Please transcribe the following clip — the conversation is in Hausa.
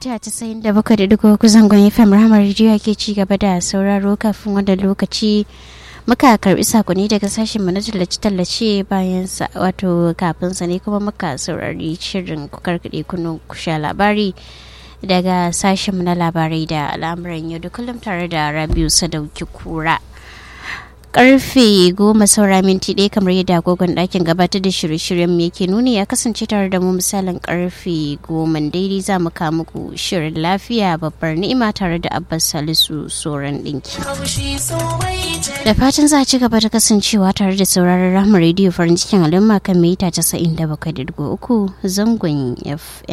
mita casa'in da bakwai da dugu zangon fm ramar rediyo ke ci gaba da sauraro kafin wanda lokaci muka karbi sakonni daga sashen na tallace-tallace bayan wato kafin sa ne kuma muka saurari shirin kukar kaɗe kunun kusha labari daga sashen na labarai da al'amuran yau da kullum tare da rabiu sadauki kura karfe goma saura minti ɗaya kamar yadda agogon ɗakin gabatar da shirye-shiryen mu yake nuni ya kasance tare da mu misalin karfe goma daidai za mu kawo muku shirin lafiya babbar ni'ima tare da abbas salisu soran ɗinki da fatan za a ci gaba da kasancewa tare da sauraron rahama rediyo farin cikin al'umma kan mita 97.3 zangon fm